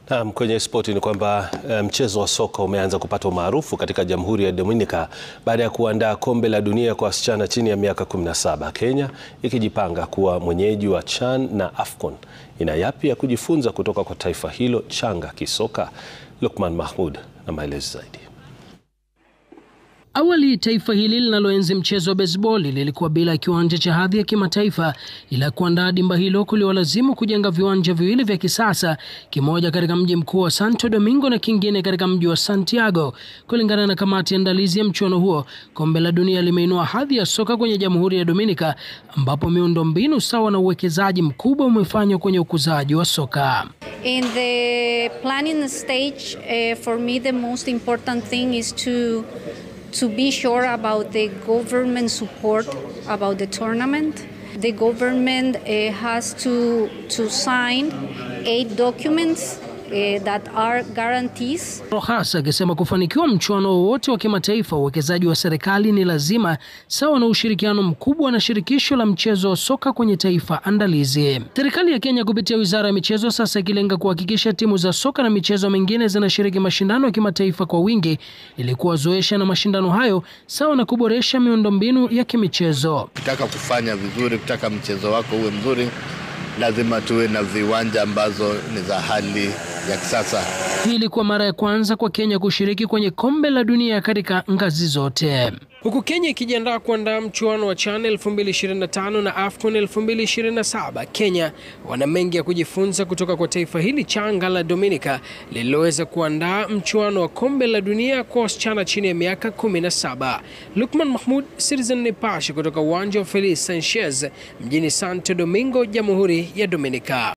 Naam, kwenye spoti ni kwamba mchezo wa soka umeanza kupata umaarufu katika Jamhuri ya Dominica baada ya kuandaa kombe la dunia kwa wasichana chini ya miaka 17, Kenya ikijipanga kuwa mwenyeji wa CHAN na AFCON. Ina yapi ya kujifunza kutoka kwa taifa hilo changa kisoka? Lukman Mahmud na maelezo zaidi. Awali taifa hili linaloenzi mchezo wa baseball lilikuwa bila kiwanja cha hadhi ya kimataifa, ila kuandaa dimba hilo kuliwalazimu kujenga viwanja viwili vya kisasa, kimoja katika mji mkuu wa Santo Domingo na kingine katika mji wa Santiago. Kulingana na kamati ya andalizi ya mchuano huo, kombe la dunia limeinua hadhi ya soka kwenye Jamhuri ya Dominica, ambapo miundo mbinu sawa na uwekezaji mkubwa umefanywa kwenye ukuzaji wa soka. In the planning stage, uh, for me the most important thing is to to be sure about the government support about the tournament. The government uh, has to to sign eight documents uh, that are guarantees. Rojas akisema kufanikiwa mchuano wowote wa kimataifa, uwekezaji wa serikali ni lazima, sawa na ushirikiano mkubwa na shirikisho la mchezo wa soka kwenye taifa andalizi. Serikali ya Kenya kupitia wizara ya michezo sasa ikilenga kuhakikisha timu za soka na michezo mingine zinashiriki mashindano ya kimataifa kwa wingi ili kuwazoesha na mashindano hayo, sawa na kuboresha miundombinu ya kimichezo. Ukitaka kufanya vizuri, ukitaka mchezo wako uwe mzuri, lazima tuwe na viwanja ambazo ni za hali ya kisasa. Hii ilikuwa mara ya kwanza kwa Kenya kushiriki kwenye kombe la dunia katika ngazi zote, huku Kenya ikijiandaa kuandaa mchuano wa CHAN 2025 na AFCON 2027. Kenya wana mengi ya kujifunza kutoka kwa taifa hili changa la Dominica lililoweza kuandaa mchuano wa kombe la dunia kwa wasichana chini ya miaka 17. Lukman Mahmud, Citizen Nipashe, kutoka uwanja wa Feliz Sanchez mjini Santo Domingo, Jamhuri ya Dominica.